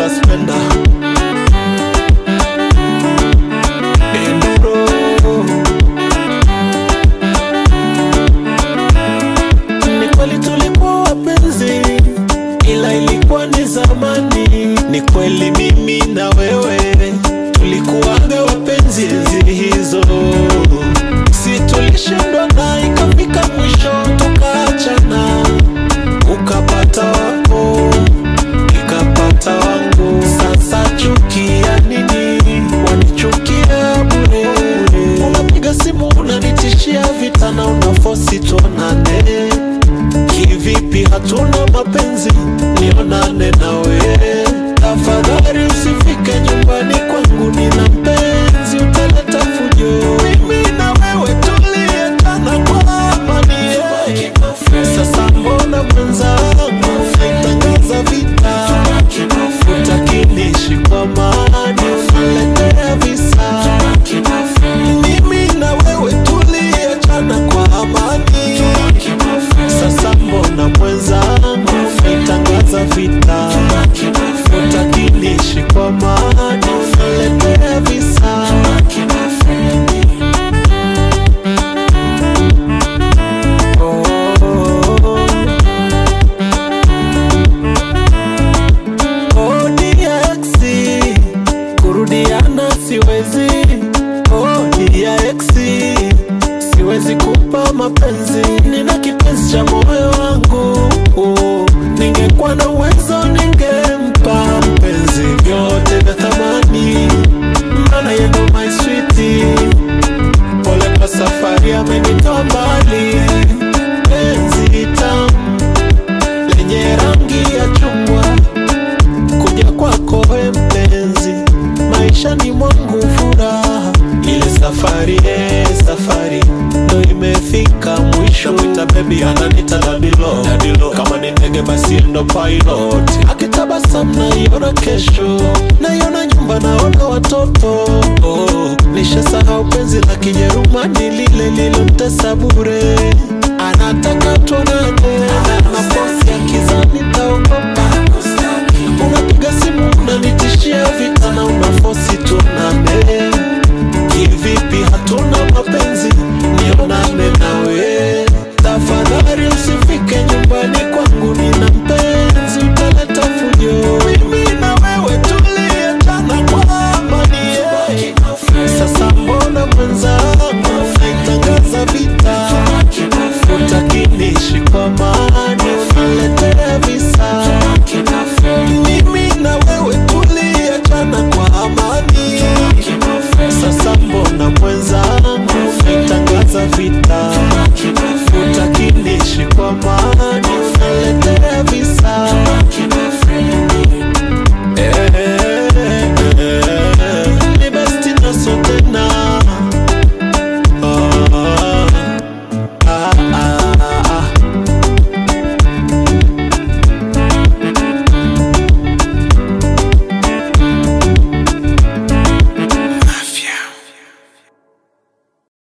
suspender Enduro Ni kweli tulikuwa wapenzi, ila ilikuwa ni zamani. Ni kweli mimi na wewe tulikuwaga wapenzi enzi hizo, si tulishindwa na ikafika mwisho tukaachana, ukapata wako nikapata wangu. Sasa chukia nini? Wanichukia bure bure. Unapiga simu unanitishia vita na unafosi tuonane Kivipi hatuna mapenzi? Nionane nawe tafadhali, usifike nyumbani kwangu, nina mpenzi, utaleta fujo. Mimi na wewe tuliendana kwa amani, yeah. Sasa mbona mwenzangu unatangaza vita? Utakinishi kwa amani, unaletea visa. Mimi na wewe tuliachana kwa amani, sasa mbona mwenzangu umetangaza vita? Utakinishi kwa amani, unaletea visa. Oh, DX, kurudiana siwezi. Oh, DX, siwezi kupa mapenzi, nina kipenzi cha moyo wangu. Oh, ningekuwa na uwezo ningempa mpenzi vyote vya thamani, maana yeye ndo my sweetie. Pole kwa safari amenitoa mbali, penzi tamu lenye rangi ya chungwa kuja kwako we mpenzi, maishani mwangu furaha. Ile safari eh, safari ndo imefika mwisho. Mwita baby ananita dadilo, dadilo. Kama ni ndege basi ndo pilot. Akitabasamu naiona kesho, naiona nyumba, naona watoto. Oh, nishasahau penzi la Kijerumani lile lilomtesa bure. Anataka tuonane